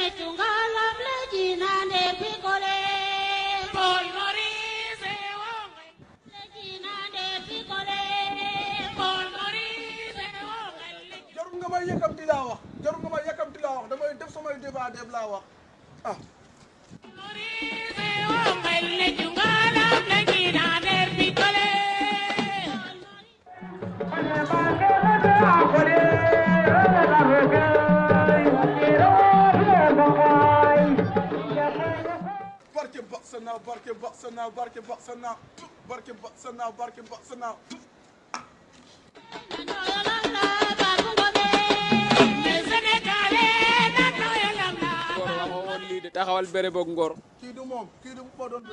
ne tungalam le jinane pikole. Paul Maurice wonge Le jinane pikole. Paul Maurice wonge jarul nga may yëkkamti laa wax jarul nga may yëkkamti laa wax damay def samay débat def laa wax ah Maurice wonge le jungalam le jinane pikole barke ba sa naaw barke ba sa naaw barke ba sa naaw barke ba sa naaw barke ba sa naaw Le Sénégalais na noyelam la ngor waxo woon lii de taxawal bere boog ngor kii du moom kii du moo doon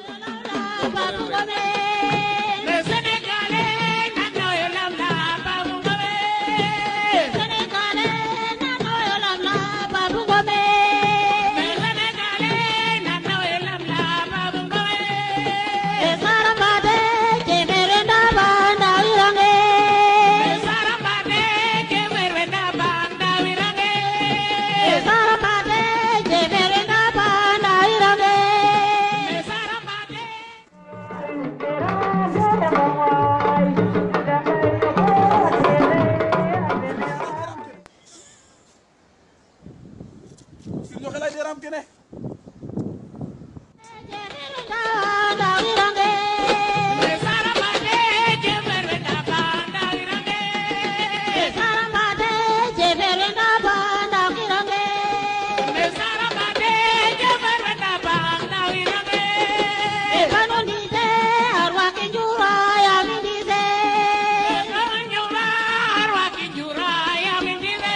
Le Sénégalais na noyelam la Babou Ngomé Le Sénégalais na noyelam la Babou Ngomé Le Sarambate ke merwenda banda wirange Le Sarambate si ñoxe lay deram kene Le Sarambate ke merwenda banda wirange Le Sarambate ke merwenda banda wirange Njura arwaki njura ya mindile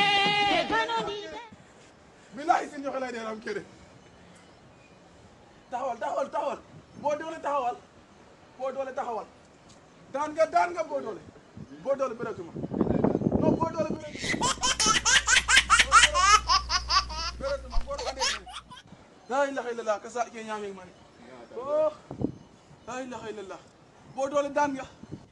bilaay si ñoxe lay deram kene taxawal taxawal taxawal boo doole taxawal boo doole taxawal daan nga daan nga boo doole boo doole bëreetuma non boo doole bëreetuma bëreetuma boo doole andee laa ilaha illallah ka sa ke ñaaming mani oh laa ilaha illallah boo doole daan nga